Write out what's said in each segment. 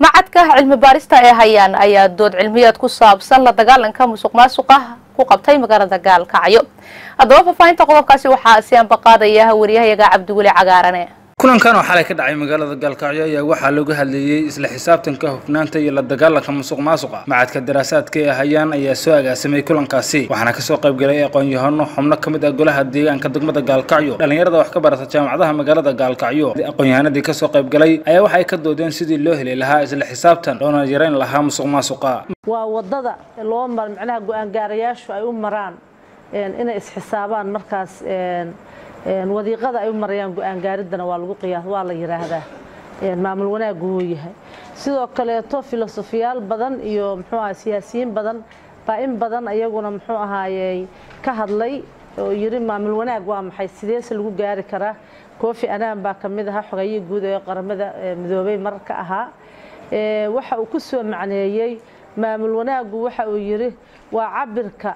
macadka cilmi baarista ee hayaan ayaa dood cilmiyeed ku saabsan la dagaalanka musuq maasuqa ku qabtay magaalada gaalkacyo haddaba faahfaahinta qodobkaasi waxaa si anbaqaadaya wariyahayaga cabdiweli cagaarane kulankan oo xalay ka dhacay magaalada gaalkacyo ayaa waxaa looga hadleeyey isla xisaabtanka hufnaanta iyo la dagaalanka musuq maasuqa macadka daraasaadka ee hayaan ayaa soo agaasimay kulankaasi waxaana kasoo qayb galay aqoon-yahano xubno ka mid ah golaha deegaanka degmada gaalkacyo dhallinyarada wax ka barata jaamacadaha magaalada gaalkacyo aqoon-yahanadii kasoo qayb galay ayaa waxay ka doodeen sidii loo heli lahaa isla xisaabtan loona yareyn lahaa musuq maasuqa waa wadada loo mar macnaha go-aan gaarayaashu ay u maraan inay isxisaabaan markaas wadiiqada ay u marayaan go-aan gaaridana waa lagu qiyaas waa la yiraahdaa maamul wanaagu wuu yahay sidoo kaleeto filosofiyaal badan iyo muxuu ahaa siyaasiyiin badan baa in badan iyaguna muxuu ahaayey ka hadlay oo yiri maamul wanaag waa maxay sideese lagu gaari karaa koofi anaan baa ka mid ahaa xogeeyihii guud ee qaramada midoobay mar ka ahaa waxa uu ku soo macneeyey maamul wanaagu waxa uu yiri waa cabirka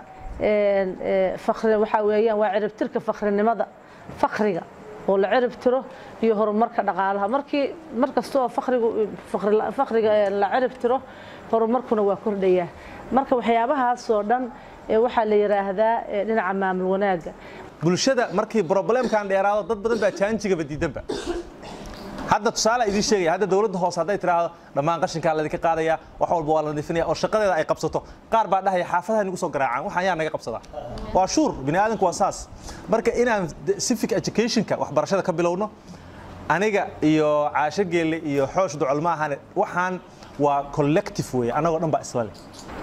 fakri waxa weeyaan waa ciribtirka fakrinimada fakriga oo la cirib tiro iyo horumarka dhaqaalaha markii markasta oo fakrigu fakriga la cirib tiro horumarkuna waa kordhayaa marka waxyaabahaas oo dhan waxaa la yiraahdaa dhinaca maamul wanaaga bulshada markii problemkan dheeraado dad badan baa jaanjigaba diidanba hadda tusaale idiin sheegaya hadda dowladda hoose hadday tiraahdo dhammaan qashinkaa laydinka qaadaya wax walba waa la nadiifinaya oo shaqadeeda ay qabsato qaar baa dhahaya xaafadaha nagu soo garaacaan waxaan yaa naga qabsadaa waa shuur bini aadanku waa saas marka inaan civic educationka waxbarashada ka bilowno aniga iyo caasho geelle iyo xoosh ducol maahane waxaan waa collective weeye annagoo dhan baa isla leh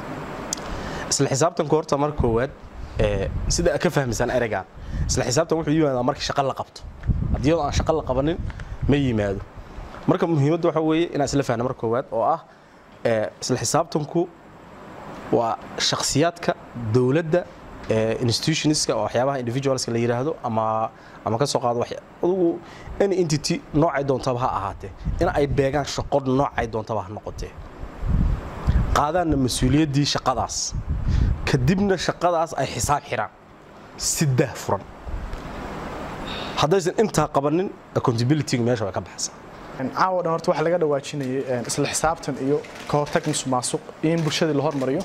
isla xisaabtanku horta marka koowaad sida ka fahmaysaan ereygan isla xisaabtan wuxuu yimaadaa marka shaqo la qabto haddii aan shaqo la qabanin ma yimaado marka muhiimadda waxa weeye inaan isla fahno marka koowaad oo ah isla xisaabtanku waa shakhsiyaadka dowladda institutionska oo waxyaabaha individualska la yiraahdo ama ama ka soo qaado adugu any entity noocay doontaba ha ahaatee in ay beegaan shaqo noocay doontaba ha noqotee qaadaanna mas-uuliyaddii shaqadaas kadibna shaqadaas ay xisaab xiraan si dah furan haddaysan intaa qabanin accountability meesha way ka baxaysaa caawa dhan horta waxaa laga dhawaajinayay isla xisaabtan iyo ka hortag musuq maasuq iyo in bulshadii la hormariyo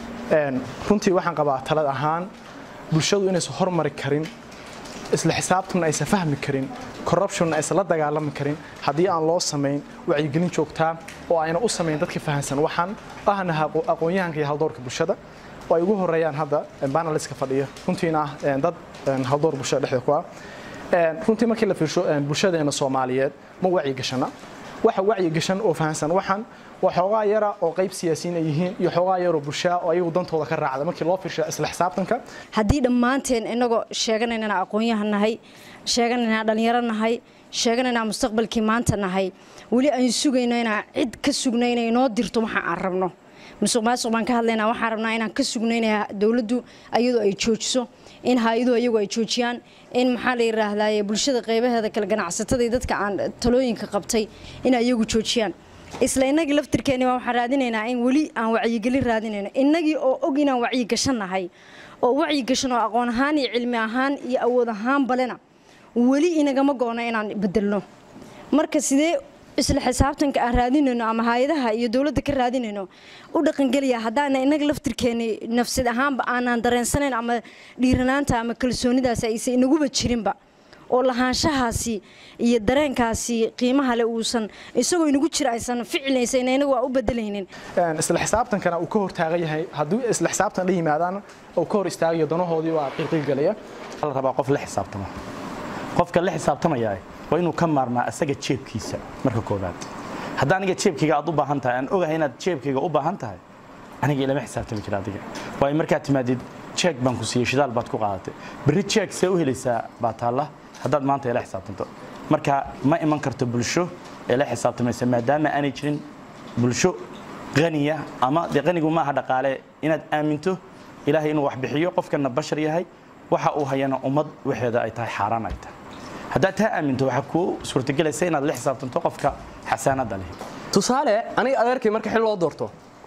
runtii waxaan qabaa talad ahaan bulshadu inaysan hormari karin isla xisaabtanna aysan fahmi karin corruptionna aysan la dagaalami karin haddii aan loo samayn wacyigelin joogtaa oo ayna u samayn dadka fahansan waxaan ahna aqoon-yahanka iyo haldoorka bulshada oo ay ugu horeeyaan hadda banaliska fadhiya runtiina ah dad haldoor bulshada dhexda ku ah runtii markii la fiirsho bulshadeena soomaaliyeed ma wacyi gashana waxa wacyi gashan oo fahansan waxaan waa xoogaa yara oo qayb siyaasiyiin ay yihiin iyo xoogaa yaroo bulshaa oo ayagu dantooda ka raacda markii loo fiirsho isla xisaabtanka haddii dhammaanteen inagoo sheeganaynana aqoon-yahan nahay sheeganaynaa dhallinyaro nahay sheeganaynaa mustaqbalkii maanta nahay weli aan sugayno inaan cid ka sugno inay inoo dirto waxa aan rabno musuq maasuq baan ka hadlaynaa waxaan rabnaa inaan ka sugnayna dowladdu ayadoo ay joojiso in hay-aduhu iyagu ay joojiyaan in maxaa la yidhaahdaa bulshada qaybaheeda kale ganacsatada iyo dadka aan talooyinka qabtay in iyagu joojiyaan isla innagii laftirkeeni baa waxaan raadinaynaa in weli aan wacyigelin raadinayno innagii oo og inaan wacyi gashannahay oo wacyi gashan oo aqoon ahaan iyo cilmi ahaan iyo awood ahaan balena weli inagama go-no inaan bedelno marka sidee isla xisaabtanka aan raadinayno ama hay-adaha iyo dowladda ka raadinayno u dhaqangeliya haddaana innaga laftirkeeni nafsad ahaanba aanaan dareensanayn ama dhiiranaanta ama kalsoonidaasi aysan inaguba jirinba oo lahaanshahaasi iyo dareenkaasi qiimaha le uusan isagoo inagu jira aysan ficlaysan inagu waa u bedelaynin isla xisaabtankana uu ka hortaagan yahay haddii isla xisaabtan la yimaadaan uu ka hor istaagayo danahoodii waa qiiqiilgalaya la rabaa qof la xisaabtama qofka la xisaabtamaya waa inuu ka maarmaa asaga jeebkiisa marka koobaad hadda aniga jeebkayga aad u baahan tahay aan ogahay inaad jeebkayga u baahan tahay aniga ilama xisaabtami jira adiga waayo markaad timaadid jeeg baan ku siiyey shidaal baad ku qaadatay berri jeeg see u helaysaa baa taalla haddaad maanta ila xisaabtanto marka ma iman karto bulsho ee la xisaabtamaysa maadaama aanay jirin bulsho qaniya ama dee qanigu maaha dhaqaale inaad aaminto ilaahay inuu wax bixiyo qofkana bashar yahay waxa uu hayana ummad waxeeda ay tahay xaaraan ay tahay haddaad taa aaminto waxaa kuu suurtagelaysa inaad la xisaabtanto qofka xasaanadda leh tusaale aniga adeerkay marka xil loo doorto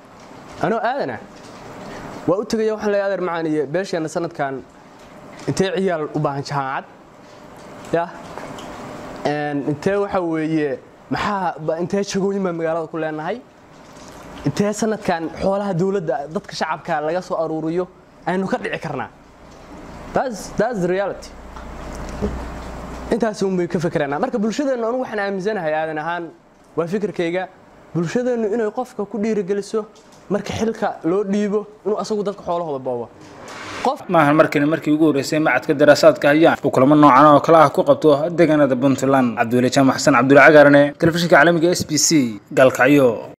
anoo aadana waa u tegaya waxaan leeyahay adeer macaaniye beesheenna sanadkan intee ciyaal u baahan jaamacad ya intee waxa weeye maxaa intee jagooyin baa magaalada ku leenahay intee sanadkan xoolaha dowladda dadka shacabka laga soo aruuriyo aynu ka dhici karnaa That's, that's the reality intaas un bay ka fekeranaa marka bulshadeennu anigu waxaan aaminsanahay aadan ahaan waa fikirkayga bulshadeennu inay qofka ku dhiirigeliso marka xilka loo dhiibo inuu asagu dadka xoolahooda boobo maahan markani markii ugu horreysay macadka daraasaadka hayaan uu kulamo noocan oo kale ah ku qabto deegaanada puntland cabdiweli jaamac xasan cabdulla cagaarane telefishinka caalamiga s b c gaalkacyo